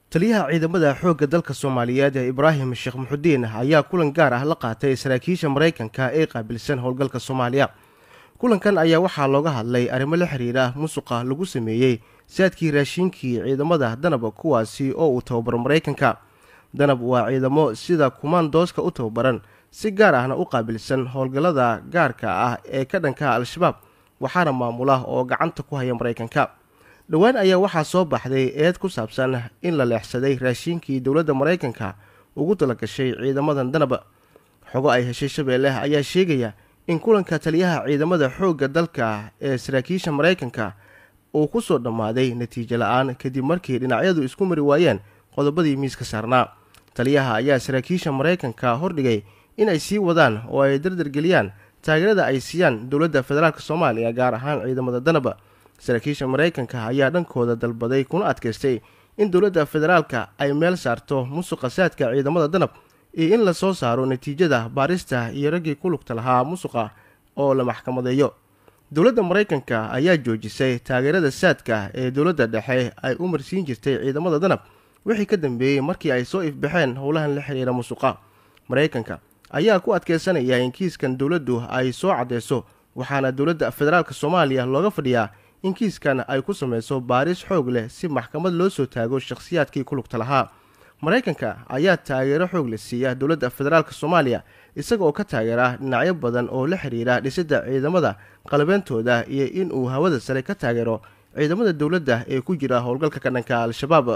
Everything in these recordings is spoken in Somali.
taliyaha ciidamada xoogga dalka soomaaliyeed ee ibraahim sheekh muxudiin ayaa kulan gaar ah la qaatay saraakiisha maraykanka ee qaabilsan howlgalka soomaaliya kulankan ayaa waxaa looga hadlay arrimo la xiriira musuqa lagu sameeyey saadkii raashiinkii ciidamada danab kuwaasi oo uu tababaro maraykanka danab waa ciidamo sida kumaandooska u tababaran si gaar ahna u qaabilsan howlgallada gaarka ah ee ka dhanka al-shabaab waxaana maamula oo gacanta ku haya maraykanka dhowaan ayaa waxaa soo baxday eed ku saabsan in la leexsaday raashiinkii dowladda maraykanka ugu talagashay ciidamadan danab xogo ay heshay shabeelle ayaa sheegaya in kulanka taliyaha ciidamada xoogga dalka ee saraakiisha maraykanka uu ku soo dhammaaday natiijo la-aan kadib markii dhinacyadu isku mari waayeen qodobadii miiska saarnaa taliyaha ayaa saraakiisha maraykanka hordhigay in ay sii wadaan oo ay dardargeliyaan taageerada ay siiyaan dowladda federaalk soomaaliya gaar ahaan ciidamada danab saraakiisha maraykanka ayaa dhankooda dalbaday kuna adkaystay in dowladda federaalka ay meel saarto musuqa saadka ciidamada danab iyo in lasoo saaro natiijada baarista iyo raggii ku lugta lahaa musuqa oo la maxkamadeeyo dowladda maraykanka ayaa joojisay taageerada saadka ee dowladda dhexe ay u marsiin jirtay ciidamada danab wixii ka dambeeyey markii ay soo ifbaxeen howlahan la xiriira musuqa maraykanka ayaa ku adkeysanaya in kiiskan dowladdu ay soo caddeyso waxaana dowladda federaalk soomaaliya looga fadhiyaa in kiiskan ay ku sameyso baaris xoog leh si maxkamad loo soo taago shakhsiyaadkii ku lugta lahaa maraykanka ayaa taageero xoog leh siiya dowladda federaalk soomaaliya isaga oo ka taageera dhinacyo badan oo la xiriira dhisidda ciidamada qalabeentooda iyo in uu hawada sare ka taageero ciidamada dowladda ee ku jira howlgalka ka dhanka al-shabaab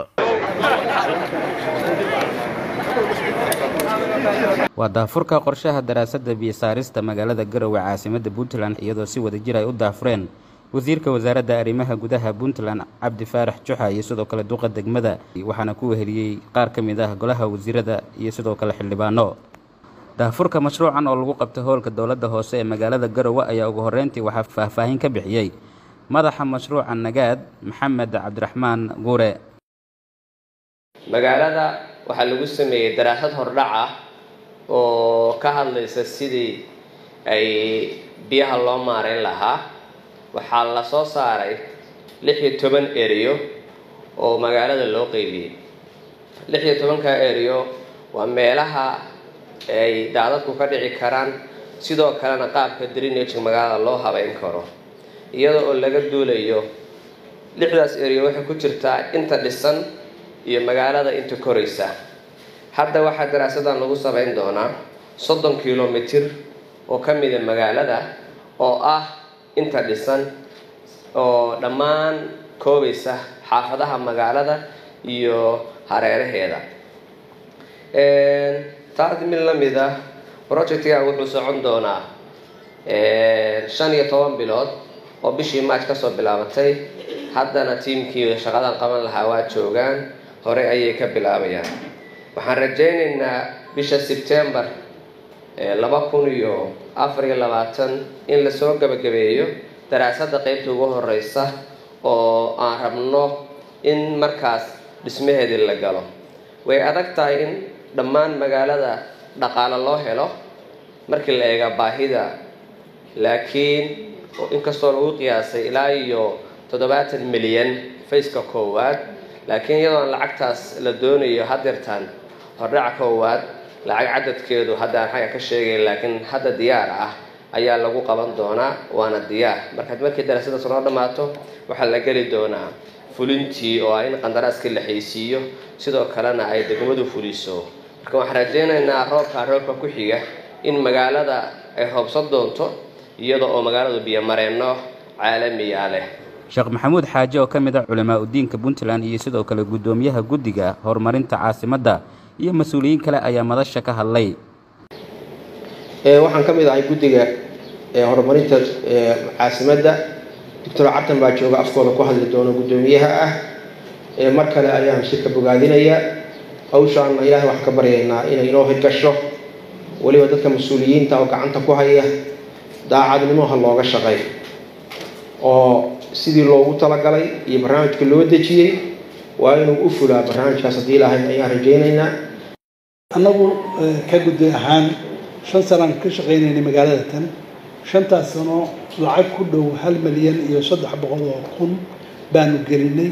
waa daafurka qorshaha daraasadda biyosaarista magaalada garowe caasimadda puntland iyadoo si wadajir ay u daafureen wasiirka wasaaradda arrimaha gudaha puntland cabdi faarax juxa iyo sidoo kale duqa degmada waxaana ku weheliyey qaar ka mid ah golaha wasiirada iyo sidoo kale xildhibaano daafurka mashruucan oo lagu qabtay howlka dowladda hoose ee magaalada garowe ayaa ugu horreyntii waxaa faahfaahin ka bixiyey madaxa mashruuca nagaad maxamed cabdiraxmaan guure magaalada waxaa lagu sameeyey daraasad hordhac ah oo ka hadlaysa sidii ay biyaha loo maareyn lahaa waxaa la soo saaray lix iyo toban eriyo oo magaalada loo qeybiyey lix iyo tobanka eriyo waa meelaha ay daadadku ka dhici karaan sidoo kalena qaabka drenage magaalada loo habeyn karo iyada oo laga duulayo lixdaas eriyo waxay ku jirtaa inta dhisan iyo magaalada inta koraysa hadda waxaa daraasadan lagu sameyn doonaa soddon kilomitir oo ka mida magaalada oo ah inta dhisan oo dhammaan koobaysa xaafadaha magaalada iyo hareeraheeda taas mid la mid ah projectga wuxuu socon doonaa shan iyo toban bilood oo bishii march kasoo bilaabatay haddana tiimkii shaqadan qaban lahaa waa joogaan hore ayay ka bilaabayaan waxaan rajaynaynaa bisha sebtembar laba kun iyo afar iyo labaatan in lasoo gabagabeeyo daraasadda qeybta ugu horeysa oo aan rabno in markaas dhismaheedii la galo way adag tahay in dhammaan magaalada dhaqaale loo helo markii la eega baahida laakiin inkastoo lagu qiyaasay ilaa iyo toddobaatan milyan faceka koowaad laakiin iyadoon lacagtaas la doonayo hadeertaan hordhaca koowaad lacag cadadkeedu haddaan xagga ka sheegayn laakiin hadda diyaar ah ayaa lagu qaban doonaa waana diyaar markaad markii daraasadaas noo dhammaato waxaa la geli doonaa fulintii oo ah in qandaraaskii la haysiiyo sidoo kalena ay degmadu fuliso marka waxaan rajaynaynaa roobka roobka ku xiga in magaalada ay roobsan doonto iyada oo magaaladu biyomareenno caalamiya leh sheekh maxamuud xaaje oo ka mid ah culimaa udiinka puntland iyo sidoo kale guddoomiyaha guddiga horumarinta caasimadda iyo mas-uuliyiin kale ayaa madasha ka hadlay waxaan ka mid ahay guddiga horumarinta caasimadda doctor cabtan baa jooga afkooda ku hadli doono guddoomiyaha ah mar kale ayaan shirka bogaadinaya hawshaanna ilaahay waxaan ka baryaynaa inay inoo hirgasho weliba dadka mas-uuliyiinta oo gacanta ku haya daacadnimo ha looga shaqay oo sidii loogu talagalay iyo barnaamijka loo dejiyey waa inuu u fulaa barnaamijkaas haddii ilaahay ayaan rajaynaynaa annagu ka guddi ahaan shan sanaan ka shaqaynaynay magaalada tan shantaas sano lacag ku dhow hal milyan iyo saddex boqol oo kun baanu gelinay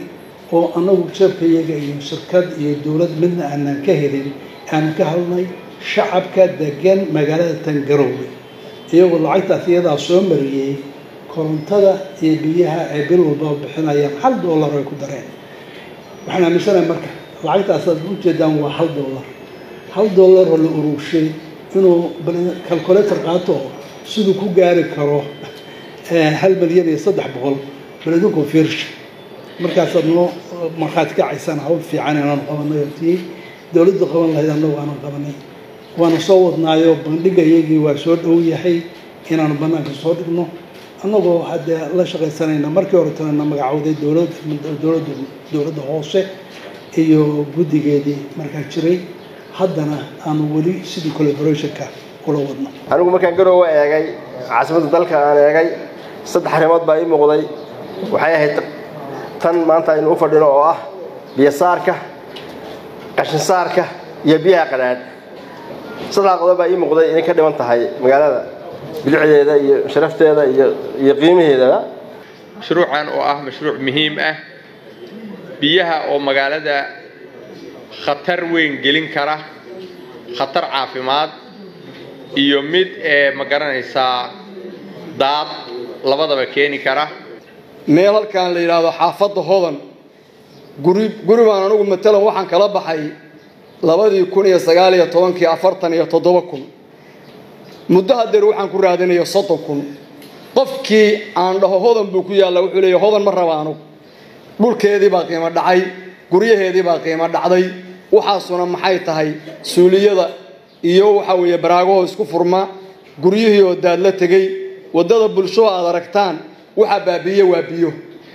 oo annagu jeebkayaga iyo shirkad iyo dowlad midna aanan ka helin aanan ka hadlnay shacabka degan magaalada tangaroowe iyagoo lacagtaas iyadaa soo mariyey korontada iyo biyaha ay bil walbaa bixinayaan hal dollar ay ku dareen waxaan aaminsanahay marka lacagtaas aad ujeedaan waa hal dollar hal dollaroo la urugshay inuu calculator qaato siduu ku gaari karo hal milyan iyo saddex boqol baladinku fiirsha markaasaad noo markhaati kacaysaan hawl fiican inaanu qabanay tii dowladda qaban lahayd annagu aanan qabanay waana soo wadnaayo bandhiga iyagii waa soo dhow yahay inaanu banaanka soo dhigno annagoo haddee la shaqaysanayna markii hore tanana magacowday dowlad dowladda dowladda hoose iyo guddigeedii markaa jiray haddana aanu weli sidii collaborationka ula wadno anigu markaan garoowe eegay caasimadda dalka aan eegay saddex arrimood baa ii muuqday waxay ahayd tan maanta aynu u fadhino oo ah biyosaarka qashinsaarka iyo biyaha qadhaadh saddex qodob baa ii muuqday inay ka dhiman tahay magaalada bilicdeeda iyo sharafteeda iyo qiimaheedaba mashruucan oo ah mashruuc muhiim ah biyaha oo magaalada khatar weyn gelin kara khatar caafimaad iyo mid ee ma garanaysaa daad labadaba keeni kara meel halkaan la yidhaahdo xaafadda hodan guri guri baan anugu matalan waxaan kala baxay labadii kun iyo sagaal iyo tobankii afartan iyo toddoba kun muddo hadeer waxaan ku raadinaya soddon kun qofkii aan dhaho hodan buu ku yaalla wuxuu leeya hodan ma raba anugu dhulkeedii baa qiimo dhacay guryaheedii baa qiimo dhacday waxaasuna maxay tahay suuliyada iyo waxa weeye baraagahoo isku furma guryihii oo daad la tegey waddada bulsho aad aragtaan waxa baabiiye waa biyo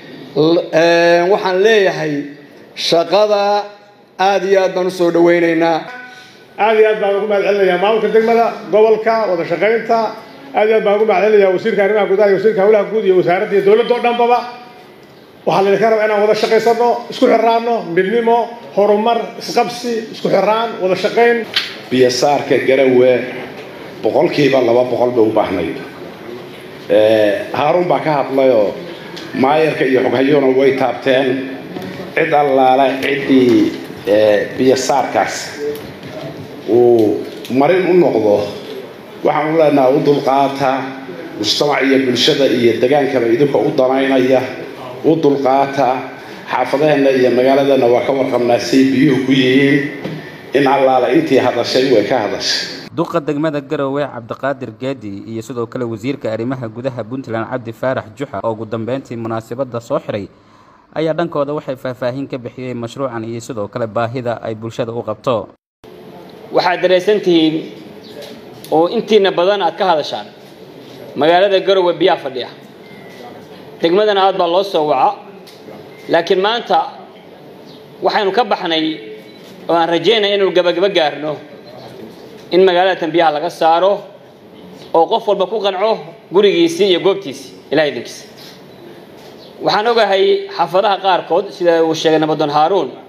waxaan leeyahay shaqada aada iyo aad baan usoo dhawaynaynaa aad iyo aad baan ugu mahad celinayaa maamulka degmada gobolka wada shaqaynta aad iyo aad baan ugu mahad celinayaa wasiirka arrimaha gudaha iyo wasiirka hawlaha guud iyo wasaaradda iyo dowladda o dhanbaba waxaa laydinka rabaa inaan wada shaqaysano isku xiraano midnimo horumar isqabsi isku xiraan wada shaqayn biyosaarka garawe boqolkiiba laba boqol bay u baahnayd haaruun baa ka hadlayoo maayarka iyo xoghayona way taabteen cid allaala ciddii biyosaarkaas uu marin u noqdo waxaan u leenaha u dulqaata mujtamac iyo bulshada iyo degaankaba idinka u danaynaya u dulqaata xaafadaheenna iyo magaaladeenna waa ka warqabnaa say biyuhu ku yihiin in allaala intii hadashay way ka hadashay duqa degmada garowe cabdiqaadir geedi iyo sidoo kale wasiirka arrimaha gudaha puntland cabdi faarax juxa oo ugu dambeyntii munaasabadda soo xiray ayaa dhankooda waxay faahfaahin ka bixiyeen mashruucan iyo sidoo kale baahida ay bulshada u qabto waxaad daraysan tihiin oo intiina badan aad ka hadashaan magaalada garowe biyaa fadhiya degmadana aad baa loo soo waca laakiin maanta waxaynu ka baxnay oo aan rajaynaya inaynu gabagaba gaarno in magaalada tanbiyaha laga saaro oo qof walba ku qanco gurigiisii iyo goobtiisii ilaha idinkiisa waxaan ogahay xaafadaha qaarkood sida uu sheegay nabadoon haaruun